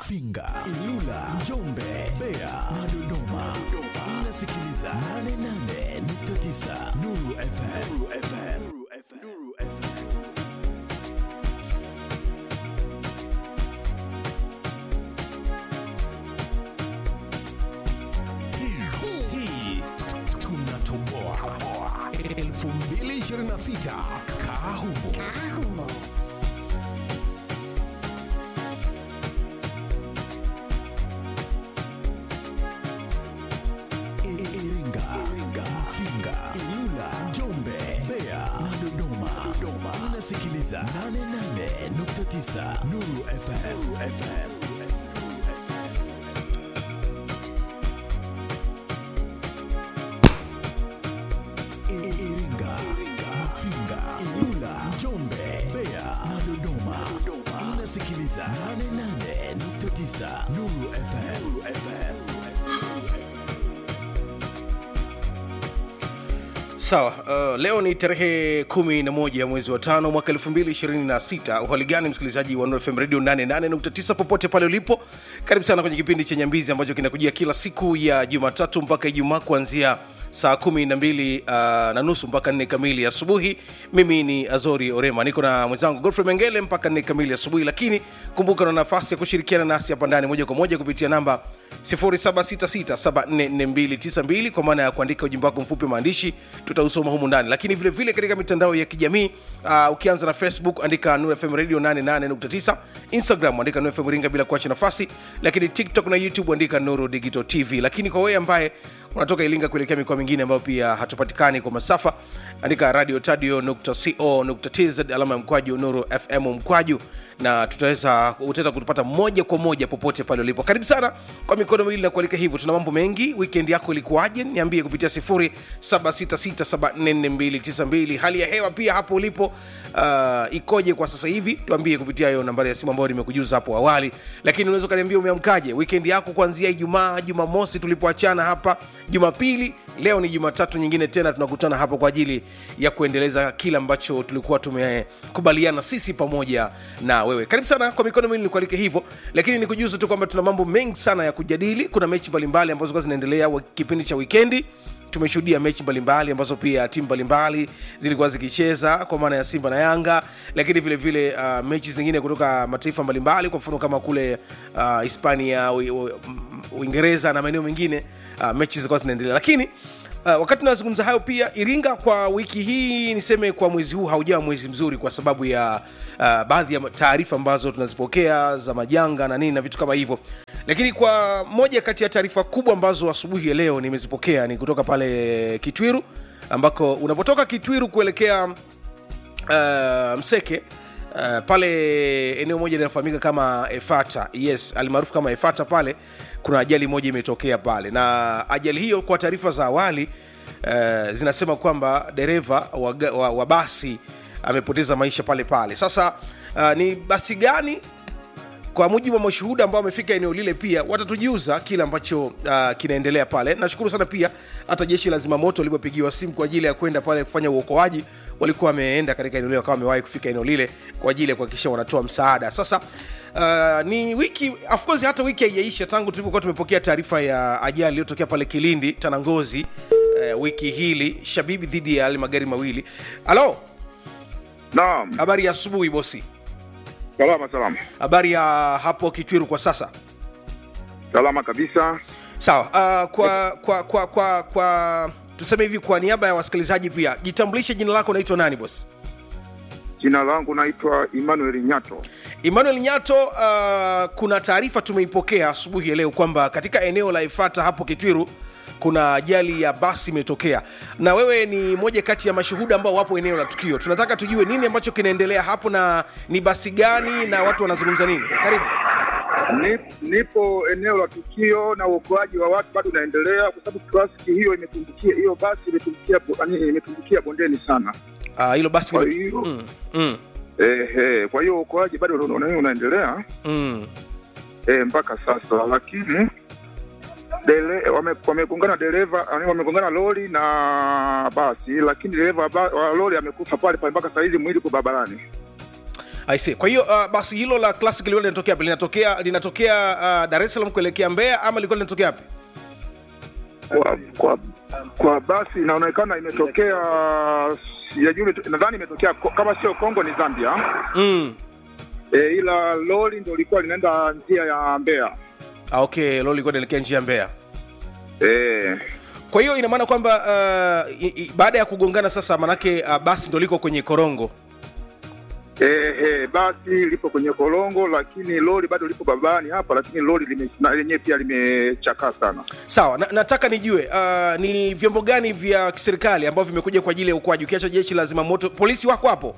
Mafinga, Ilula, Njombe, Mbeya na Dodoma. Unasikiliza 88.9 Nuru FM. Hii tunatoboa 2026 kaa humo. I- Iringa, Mafinga, Ilula, Njombe, Mbeya na Dodoma. Unasikiliza 88.9 Nuru FM. I- Iringa, Mafinga, Ilula, Njombe, Mbeya na Dodoma. Unasikiliza 88.9 Nuru FM. Sawa, uh, leo ni tarehe 11 ya mwezi wa tano mwaka 2026. Uhali gani msikilizaji wa Nuru FM Radio 88.9 popote pale ulipo, karibu sana kwenye kipindi cha Nyambizi ambacho kinakujia kila siku ya Jumatatu mpaka Ijumaa kuanzia saa kumi na mbili uh, na nusu mpaka nne kamili asubuhi. Mimi ni Azori Orema, niko na mwenzangu Godfrey Mengele mpaka nne kamili asubuhi, lakini kumbuka na nafasi ya kushirikiana nasi hapa ndani moja kwa moja kupitia namba 0766744292 kwa maana ya kuandika ujumbe wako mfupi wa maandishi, tutausoma humu ndani, lakini vile vile katika mitandao ya kijamii uh, ukianza na Facebook andika Nuru FM Radio 88.9, Instagram andika Nuru FM Ringa bila kuacha nafasi, lakini TikTok na YouTube andika Nuru Digital TV. Lakini kwa wewe ambaye unatoka Iringa kuelekea mikoa mingine ambayo pia hatupatikani kwa masafa, andika radio tadio.co.tz alama ya mkwaju Nuru FM mkwaju, na tutaweza utaweza kutupata moja kwa moja popote pale ulipo. Karibu sana kwa mikono miwili na kualika hivyo. Tuna mambo mengi. Weekend yako ilikuwaje? Niambie kupitia 0766744292. Hali ya hewa pia hapo ulipo uh, ikoje kwa sasa hivi? Tuambie kupitia hiyo nambari ya simu ambayo nimekujuza hapo awali, lakini unaweza ukaniambia umeamkaje weekend yako kuanzia Ijumaa, Jumamosi tulipoachana hapa, Jumapili, leo ni Jumatatu nyingine tena tunakutana hapa kwa ajili ya kuendeleza kile ambacho tulikuwa tumekubaliana sisi pamoja na wewe. Karibu sana kwa mikono miwili nikualike hivyo, lakini nikujuze tu kwamba tuna mambo mengi sana ya kujadili. Kuna mechi mbalimbali ambazo zilikuwa zinaendelea wa- kipindi cha wikendi tumeshuhudia mechi mbalimbali ambazo pia timu mbalimbali zilikuwa zikicheza kwa maana ya Simba na Yanga, lakini vile vile uh, mechi zingine kutoka mataifa mbalimbali, kwa mfano kama kule uh, Hispania, Ui- Ui- Uingereza na maeneo mengine uh, mechi zilikuwa zinaendelea, lakini Uh, wakati tunazungumza hayo pia Iringa kwa wiki hii niseme kwa mwezi huu haujawa mwezi mzuri kwa sababu ya uh, baadhi ya taarifa ambazo tunazipokea za majanga na nini na vitu kama hivyo, lakini kwa moja kati ya taarifa kubwa ambazo asubuhi ya leo nimezipokea ni kutoka pale Kitwiru ambako unapotoka Kitwiru kuelekea uh, Mseke uh, pale eneo moja linafahamika kama Efata, yes, almaarufu kama Efata. Pale kuna ajali moja imetokea pale, na ajali hiyo kwa taarifa za awali uh, zinasema kwamba dereva wa, ga- wa, wa basi amepoteza maisha pale pale. Sasa uh, ni basi gani kwa mujibu wa mashuhuda ambao wamefika eneo lile pia watatujuza kile ambacho uh, kinaendelea pale nashukuru sana pia hata jeshi la zimamoto lilipopigiwa simu kwa ajili ya kwenda pale kufanya uokoaji walikuwa wameenda katika eneo lile wakawa wamewahi kufika eneo lile kwa ajili ya kuhakikisha wanatoa msaada sasa uh, ni wiki of course hata wiki haijaisha tangu tulipokuwa tumepokea taarifa ya ajali iliyotokea pale kilindi tanangozi uh, wiki hili shabibi dhidi ya yale magari mawili halo Naam, habari ya asubuhi bosi salama salama habari ya hapo kitwiru kwa sasa salama kabisa. sawa uh, kwa kwa kwa kwa kwa tuseme hivi kwa niaba ya wasikilizaji pia jitambulishe jina lako unaitwa nani bosi Jina langu naitwa Emmanuel Nyato. emmanuel nyato uh, kuna taarifa tumeipokea asubuhi ya leo kwamba katika eneo la ifata hapo kitwiru kuna ajali ya basi imetokea na wewe ni moja kati ya mashuhuda ambao wapo eneo la tukio tunataka tujue nini ambacho kinaendelea hapo na ni basi gani na watu wanazungumza nini karibu Ni- Nipo eneo la tukio na uokoaji wa watu bado unaendelea, kwa sababu trafiki hiyo imetumbukia, hiyo basi imetumbukia, bo- yaani imetumbukia bondeni sana. Ah, hilo basi Kwa lime- hiyo mm, mm, ehe, kwa hiyo uokoaji bado una- una- unaendelea mm. eh, mpaka sasa, lakini dele, wame, wamegongana dereva yaani wamegongana lori na basi, lakini dereva wa ba- wa lori amekufa pale pale mpaka saa hizi mwili uko barabarani. I see. Kwa hiyo uh, basi hilo la classic lilikuwa linatokea wapi? Linatokea linatokea uh, Dar es Salaam kuelekea Mbeya ama lilikuwa linatokea wapi? kwa, kwa, kwa basi inaonekana imetokea sijajui imeto- nadhani imetokea ko- kama sio Kongo ni Zambia Mm. e, ila lori ndo lilikuwa linaenda njia ya Mbeya Ah, okay, lolo lilikuwa linaelekea njia ya Mbeya. e, Kwa hiyo ina maana kwamba uh, i, i, baada ya kugongana sasa, manake uh, basi ndo liko kwenye korongo. e, e, basi lipo kwenye korongo, lakini lori bado lipo barabarani hapa, lakini lori lime- na lenyewe pia limechakaa sana. Sawa, na, nataka nijue uh, ni vyombo gani vya kiserikali ambavyo vimekuja kwa ajili ya uokoaji, ukiacha jeshi la zimamoto, polisi wako hapo?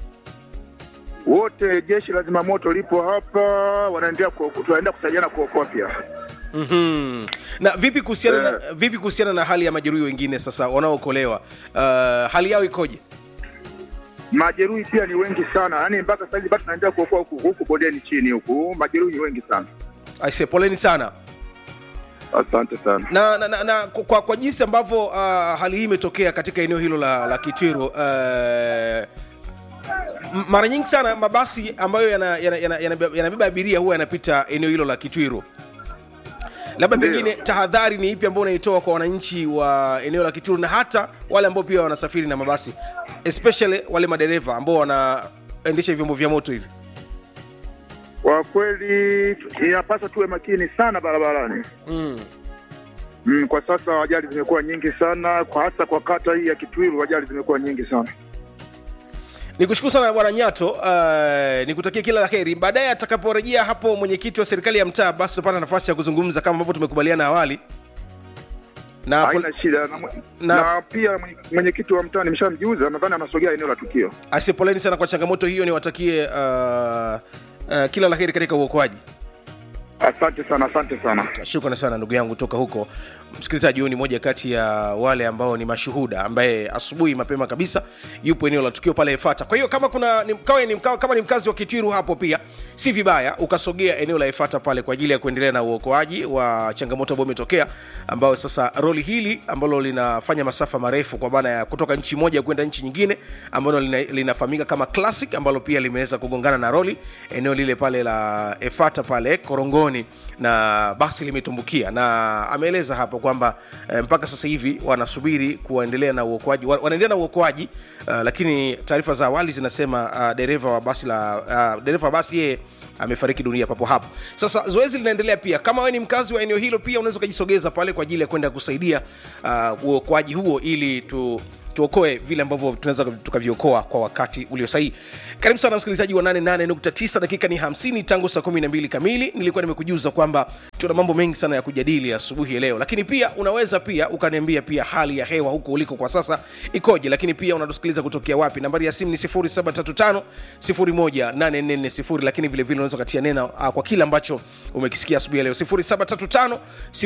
Wote jeshi la zimamoto lipo hapa, wanaendelea kuoko- tunaendelea kusaidiana kuokoa pia. mm Na vipi kuhusiana na, vipi kuhusiana na hali ya majeruhi wengine sasa wanaookolewa, uh, hali yao ikoje? Majeruhi pia ni wengi sana, yaani mpaka sasa hivi bado tunaendelea kuokoa huku huku bondeni chini huku, majeruhi ni wengi sana. Aise, poleni sana. Asante sana. na, na, na, na kwa, kwa jinsi ambavyo uh, hali hii imetokea katika eneo hilo la, la Kitwiru uh, m- mara nyingi sana mabasi ambayo yanabeba yana, yana, yana, yanabeba abiria huwa yanapita eneo hilo la Kitwiru. Labda Ndiyo. pengine tahadhari ni ipi ambayo unaitoa kwa wananchi wa eneo la Kitwiru na hata wale ambao pia wanasafiri na mabasi especially wale madereva ambao wanaendesha vyombo vya moto hivi? Kwa kweli inapaswa tuwe makini sana barabarani. mm. Mm, kwa sasa ajali zimekuwa nyingi sana, kwa hasa kwa kata hii ya Kitwiru ajali zimekuwa nyingi sana. Nikushukuru sana bwana Nyato, uh, nikutakia kila la heri. Baadaye atakaporejea hapo mwenyekiti wa serikali ya mtaa, basi tutapata nafasi ya kuzungumza kama ambavyo tumekubaliana awali na, pol- Haina shida na, mwe- na- na pia mwenye- mwenyekiti wa mtaa nimeshamjuza, nadhani anasogea eneo la tukio. asi poleni sana kwa changamoto hiyo, niwatakie uh, uh, kila la heri katika uokoaji. Asante sana, asante sana. Shukrani sana ndugu yangu toka huko. Msikilizaji, huyu ni moja kati ya wale ambao ni mashuhuda ambaye asubuhi mapema kabisa yupo eneo la tukio pale Efata. Kwa hiyo kama kuna ni, kawe ni, mka- kama ni mkazi wa Kitwiru hapo pia si vibaya ukasogea eneo la Efata pale kwa ajili ya kuendelea na uokoaji wa changamoto ambayo imetokea, ambayo sasa roli hili ambalo linafanya masafa marefu kwa maana ya kutoka nchi moja kwenda nchi nyingine ambalo lina, linafahamika kama Classic ambalo pia limeweza kugongana na roli eneo lile pale la Efata pale Korongoni na basi limetumbukia, na ameeleza hapo kwamba eh, mpaka sasa hivi wanasubiri kuendelea na uokoaji, wa- wanaendelea na uokoaji uh, lakini taarifa za awali zinasema uh, dereva wa basi la uh, dereva wa basi yeye amefariki dunia papo hapo. Sasa zoezi linaendelea pia. Kama wewe ni mkazi wa eneo hilo, pia unaweza ukajisogeza pale kwa ajili ya kwenda kusaidia uh, uokoaji huo ili tu tuokoe vile ambavyo tunaweza tukaviokoa kwa wakati ulio sahihi. Karibu sana msikilizaji wa 88.9, dakika ni 50 tangu saa 12 kamili. Nilikuwa nimekujuza kwamba tuna mambo mengi sana ya kujadili asubuhi ya leo, lakini pia unaweza pia ukaniambia pia hali ya hewa huko uliko kwa sasa ikoje, lakini pia unatusikiliza kutokea wapi. Nambari ya simu ni 0735 018440, lakini vile vile unaweza katia neno uh, kwa kile ambacho umekisikia asubuhi ya leo 0735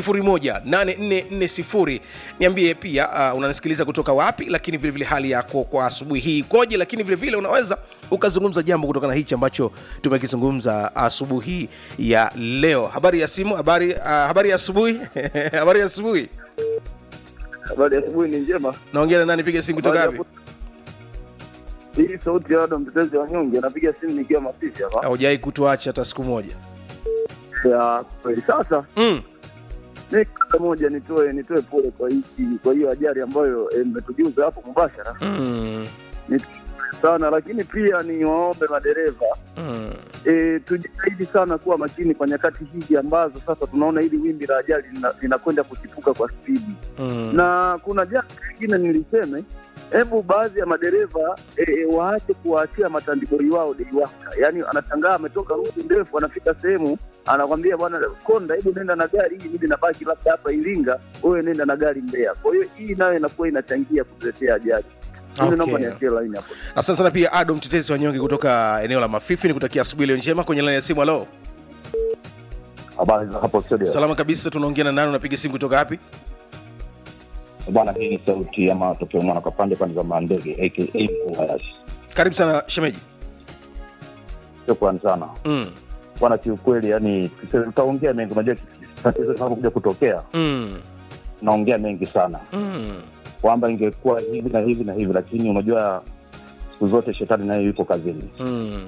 018440. Niambie pia uh, unanisikiliza kutoka wapi, lakini vile vile hali yako kwa asubuhi hii ikoje, lakini vile vile unaweza ukazungumza jambo kutokana na hichi ambacho tumekizungumza asubuhi ya leo. Habari ya simu, habari uh, habari ya asubuhi habari ya asubuhi. Habari ya asubuhi ni njema. Naongea na nani? Piga simu kutoka Habari ya wapi? ku- Hii sauti ya wado mtetezi wa nyonge, anapiga simu nikiwa Masisi hapa. Haujai kutuacha hata siku moja. Ya kweli. Sasa Mm. mi kata moja nitoe nitoe pole kwa hiki kwa hiyo ajali ambayo eh, mmetujuza hapo mubashara Mm. ni sana, lakini pia ni waombe madereva Mm. e, tujitahidi sana kuwa makini kwa nyakati hizi ambazo sasa tunaona hili wimbi la ajali lina- linakwenda kuchipuka kwa spidi Mm. na kuna jambo lingine niliseme, hebu baadhi ya madereva e, e, waache kuwaachia matandiboi wao deiwaka. Yaani anashangaa ametoka ruti ndefu, anafika sehemu anakwambia bwana konda, hebu nenda na gari hii, mimi nabaki labda hapa Iringa, wewe nenda na gari Mbeya. Kwa hiyo hii nayo inakuwa inachangia kutuletea ajali. Mimi naomba Okay. niachie laini hapo. Asante sana pia Ado mtetezi wa nyonge kutoka eneo la Mafifi, nikutakia asubuhi leo njema. Kwenye laini ya simu, halo, Habari za hapo studio. salama kabisa. Tunaongea na nani? Unapiga simu kutoka wapi? Bwana, hii ni sauti ya matokeo mwana kwa pande pande za mandege aka mkuu Hayashi. Karibu sana shemeji. Shukrani sana Mm. bwana, kiukweli yani tutaongea mengi. Unajua tatizo linapokuja kutokea, Mm. tunaongea mengi sana Mm. kwamba ingekuwa hivi na hivi na hivi, lakini unajua siku zote shetani naye yuko kazini. Mm.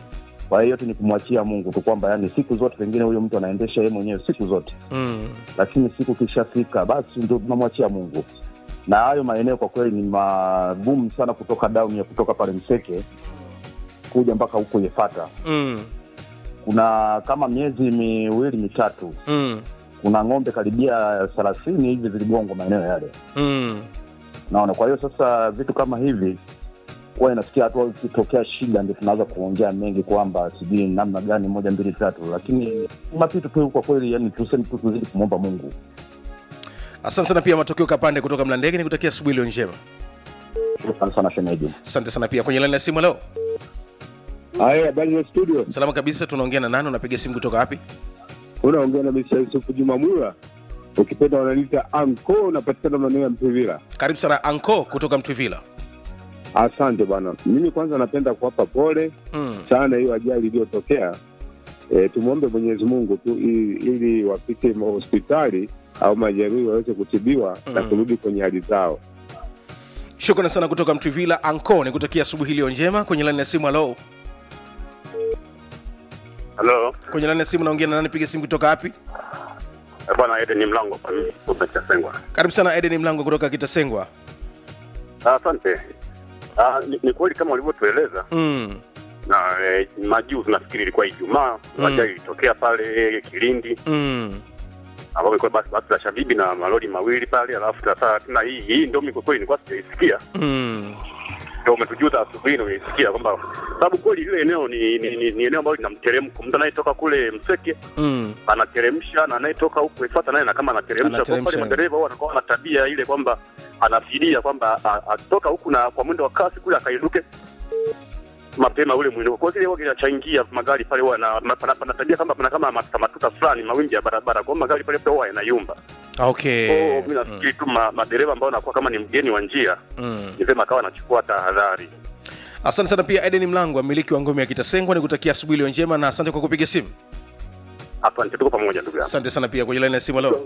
kwa hiyo yote ni kumwachia mungu tu kwamba yani siku zote pengine huyo mtu anaendesha yeye mwenyewe siku zote mm. lakini siku kishafika basi ndio tunamwachia mungu na hayo maeneo kwa kweli ni magumu sana kutoka down ya kutoka pale mseke kuja mpaka huko yefata Mm. kuna kama miezi miwili mitatu Mm. kuna ng'ombe karibia thelathini hivi ziligongwa maeneo yale Mm. naona kwa hiyo sasa vitu kama hivi huwa inafikia hatua ikitokea shida ndio tunaweza kuongea mengi kwamba sijui namna gani moja mbili tatu lakini ni mapito tu kwa kweli yani tuseme tu tuzidi kumwomba mungu asante sana pia matokeo kapande kutoka mlandege ni kutakia asubuhi iliyo njema shukran sana shemeji asante sana pia kwenye laini ya simu leo Haya, habari za studio, salama kabisa tunaongea na nani unapiga simu kutoka wapi unaongea na Mr. Yusufu Juma Mwira, ukipenda wananiita anko, unapatikana maeneo ya Mpivila. karibu sana anko kutoka mtwivila Asante bwana, mimi kwanza napenda kuwapa pole mm. sana hiyo ajali iliyotokea. E, tumwombe Mwenyezi Mungu tu ili, ili wafike hospitali au majeruhi waweze kutibiwa na Mm. kurudi kwenye hali zao. shukrani sana kutoka mtwivila anko ni kutakia asubuhi iliyo njema kwenye laini ya simu halo Halo, kwenye laini ya simu naongea na nani piga simu kutoka wapi Eh, bwana Eden ni mlango kwa mimi umechasengwa. karibu sana eden mlango kutoka kitasengwa Ah, Asante. Ah, ni, ni kweli kama ulivyotueleza mm. na eh, majuzi nafikiri ilikuwa Ijumaa Mm. ajali ilitokea pale Kilindi Mm. ambapo ilikuwa basi basi la Shabibi na malori mawili pale, alafu sasa tena hii hii ndio mimi kwa kweli nilikuwa sijaisikia, Mm. ndio umetujuza asubuhi na umeisikia kwamba sababu kweli ile eneo ni, ni, ni, ni eneo ambalo lina mteremko. Mtu anayetoka kule Mseke Mm. anateremsha na anayetoka huku Ifata naye na kama anateremsha. Kwa Anateremsha. pale madereva huwa wanakuwa na tabia ile kwamba anafidia kwamba a- atoka huku na kwa mwendo wa kasi kule akairuke mapema ule mwendo. Kwa hiyo kile kinachangia magari pale huwa na ma- pana pana tabia kama pana kama matuta matuta fulani mawimbi ya barabara. Kwa hiyo magari pale pia huwa yanayumba. okay Kwa hiyo mimi nafikiri tu ma, madereva ambao wanakuwa kama ni mgeni wa njia mm. ni vyema akawa anachukua tahadhari. asante sana pia eden mlango mmiliki wa ngome ya kitasengwa ni kutakia asubuhi iliyo njema na asante kwa kupiga simu Hapa tuko pamoja ndugu yangu. asante sana pia kwenye laini ya simu halo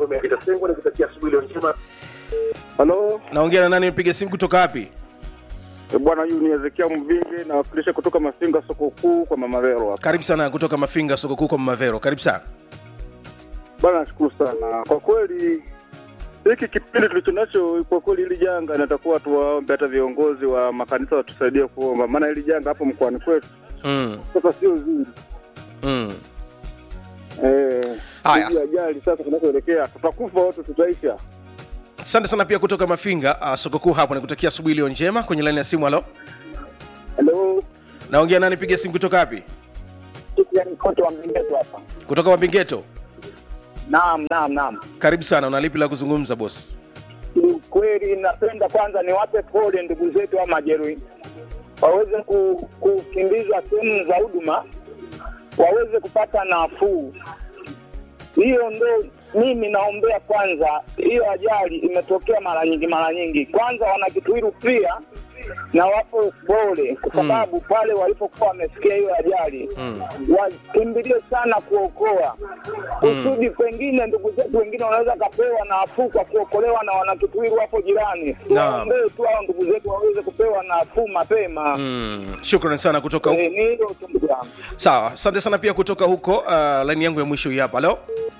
Halo, naongea na nani piga simu kutoka wapi bwana, huyu ni Ezekia Mvinge, nawakilisha kutoka Masinga, soko kuu kwa Mama Vero hapa. karibu sana kutoka mafinga soko kuu kwa mamavero karibu sana Bwana, nashukuru sana kwa kweli. Hiki kipindi tulicho nacho, kwa kweli, hili janga natakuwa tuwaombe hata viongozi wa makanisa watusaidie kuomba, maana hili janga hapo mkoani kwetu mm. sasa sio zuri. Mm. Eh, Haya. hizi ajali sasa tunakoelekea, tutakufa wote, tutaisha. asante sana pia kutoka mafinga uh, soko kuu hapo nikutakia asubuhi iliyo njema kwenye laini ya simu halo Halo, naongea nani piga simu kutoka wapi kote wa Mlingeto hapa. kutoka mabingeto Naam, naam, naam. karibu sana unalipi la kuzungumza bosi Kweli napenda kwanza niwape pole ndugu zetu wa majeruhi, waweze ku, kukimbizwa sehemu za huduma, waweze kupata nafuu. Hiyo ndo mimi naombea kwanza. Hiyo ajali imetokea mara nyingi mara nyingi, kwanza wanakitwiru pia na wapo pole kwa sababu pale walipokuwa wamesikia hiyo ajali Mm. wakimbilie sana kuokoa kusudi pengine ndugu zetu wengine wanaweza kapewa nafuu kwa kuokolewa na wanakitwiru hapo jirani. Naam. Tuwaombee tu hao ndugu zetu waweze kupewa nafuu mapema. mm. shukrani sana kutoka huko Eh, ni hilo tu ndugu yangu. sawa asante sana pia kutoka huko uh, laini yangu ya mwisho hii hapa leo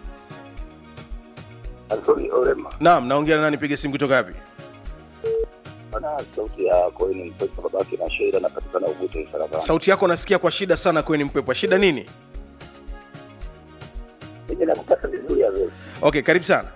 Anthony Orema. naam naongea na nani piga simu kutoka wapi Ana sauti ya Koini Mpesa babake na Sheila napatikana Ubute Isalabani. sauti yako nasikia kwa shida sana kweni mpepwa shida nini Mimi nakupata vizuri ya wewe. okay karibu sana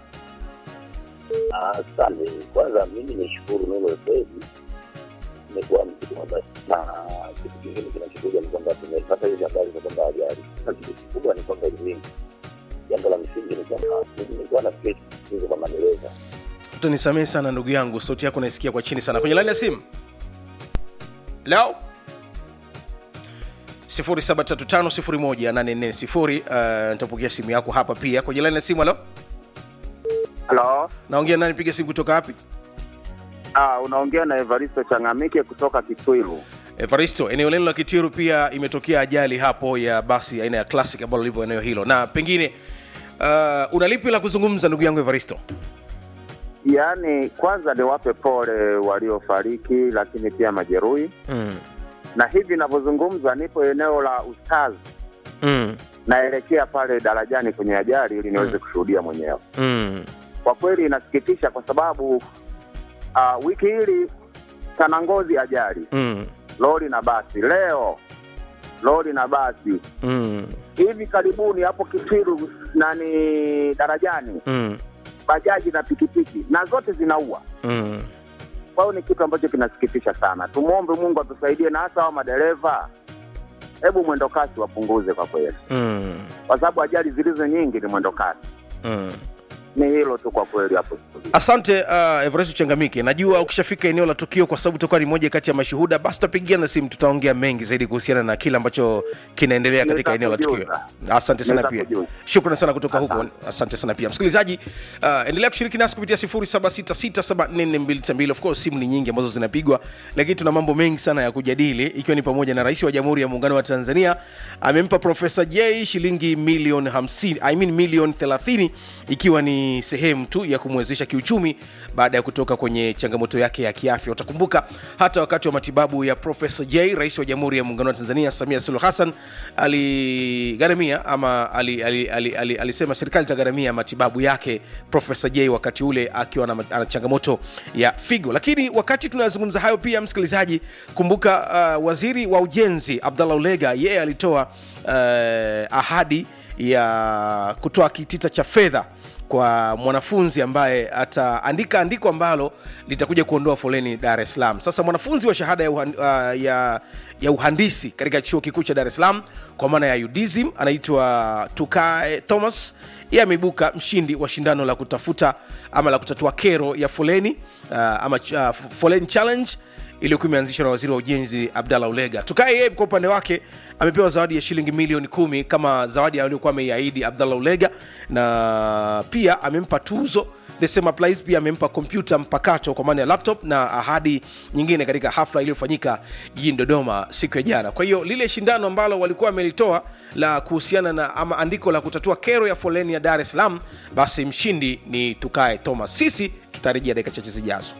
Asante. Kwanza mimi nishukuru Nuru FM. Imekuwa mziki basi na kitu kingine kinachokuja ni kwamba tumepata hizi habari za kwamba ajali. Sasa kitu kikubwa ni kwamba elimu. Jambo la msingi ni kwamba mimi nilikuwa na kesi hizo kwa madereva. utanisamehe sana ndugu yangu sauti yako naisikia kwa chini sana kwenye laini ya simu leo 0735018440 uh, nitapokea simu yako hapa pia kwenye laini ya simu halo Halo, naongea nani piga simu kutoka wapi ah, unaongea na Evaristo Changamike kutoka Kitwilu. evaristo eneo lenu la kitiru pia imetokea ajali hapo ya basi aina ya classic ambalo lipo eneo hilo na pengine uh, unalipi la kuzungumza ndugu yangu evaristo Yaani, kwanza niwape pole waliofariki, lakini pia majeruhi mm. na hivi ninavyozungumza nipo eneo la Ustazi, mm. naelekea pale darajani kwenye ajali ili niweze Mm. kushuhudia mwenyewe. Mm. Kwa kweli inasikitisha kwa sababu uh, wiki hili Tanangozi ajali Mm. lori na basi, leo lori na basi, Mm. hivi karibuni hapo Kitiru nani darajani Mm. bajaji na pikipiki na zote zinaua. Mm. Kwa hiyo ni kitu ambacho kinasikitisha sana. Tumwombe Mungu atusaidie, na hasa hao madereva, hebu mwendo kasi wapunguze kwa kweli, Mm. kwa sababu ajali zilizo nyingi ni mwendo kasi. Mm. Ni hilo tu kwa kweli hapo. asante uh, everest changamike najua ukishafika eneo la tukio kwa sababu utakuwa ni moja kati ya mashuhuda basi tutapigiana simu tutaongea mengi zaidi kuhusiana na kile ambacho kinaendelea katika eneo la tukio Nitakujuza. asante sana pia Nitakujuza. shukrani sana kutoka huko asante sana pia msikilizaji uh, endelea kushiriki nasi kupitia 0766744292 of course simu ni nyingi ambazo zinapigwa lakini tuna mambo mengi sana ya kujadili ikiwa ni pamoja na rais wa jamhuri ya muungano wa tanzania amempa profesa j shilingi milioni 50 I mean milioni 30 ikiwa ni sehemu tu ya kumwezesha kiuchumi baada ya kutoka kwenye changamoto yake ya kiafya utakumbuka hata wakati wa matibabu ya profesa j rais wa jamhuri ya muungano wa tanzania samia suluhu hassan aligharamia ama ali, ali, ali, ali, alisema serikali itagharamia matibabu yake profesa j wakati ule akiwa na, ana changamoto ya figo lakini wakati tunazungumza hayo pia msikilizaji kumbuka uh, waziri wa ujenzi abdallah ulega yeye alitoa uh, ahadi ya kutoa kitita cha fedha kwa mwanafunzi ambaye ataandika andiko ambalo litakuja kuondoa foleni dar es salaam sasa mwanafunzi wa shahada ya, uhan, uh, ya, ya uhandisi katika chuo kikuu cha dar es salaam kwa maana ya udism anaitwa tukae thomas yeye ameibuka mshindi wa shindano la kutafuta ama la kutatua kero ya foleni uh, ama uh, foleni challenge iliyokuwa imeanzishwa na waziri wa ujenzi abdallah ulega tukae yeye kwa upande wake amepewa zawadi ya shilingi milioni kumi kama zawadi aliyokuwa ameiahidi abdallah ulega na pia amempa tuzo the same applies pia amempa kompyuta mpakato kwa maana ya laptop na ahadi nyingine katika hafla iliyofanyika jijini dodoma siku ya jana kwa hiyo lile shindano ambalo walikuwa wamelitoa la kuhusiana na ama andiko la kutatua kero ya foleni ya dar es salaam basi mshindi ni tukae thomas sisi tutarejea dakika chache zijazo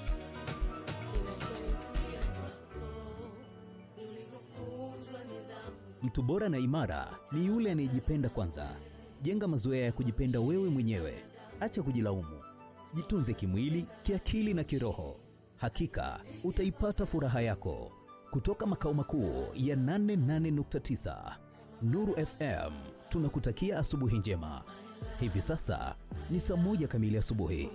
Mtu bora na imara ni yule anayejipenda kwanza. Jenga mazoea ya kujipenda wewe mwenyewe, acha kujilaumu. Jitunze kimwili, kiakili na kiroho. Hakika utaipata furaha yako. Kutoka makao makuu ya 88.9 Nuru FM, tunakutakia asubuhi njema. Hivi sasa ni saa moja kamili asubuhi.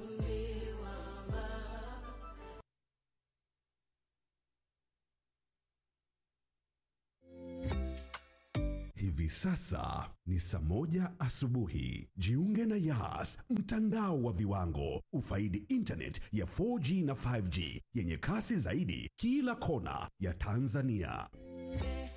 Hivi sasa ni saa moja asubuhi. Jiunge na Yas, mtandao wa viwango. Ufaidi internet ya 4G na 5G yenye kasi zaidi kila kona ya Tanzania.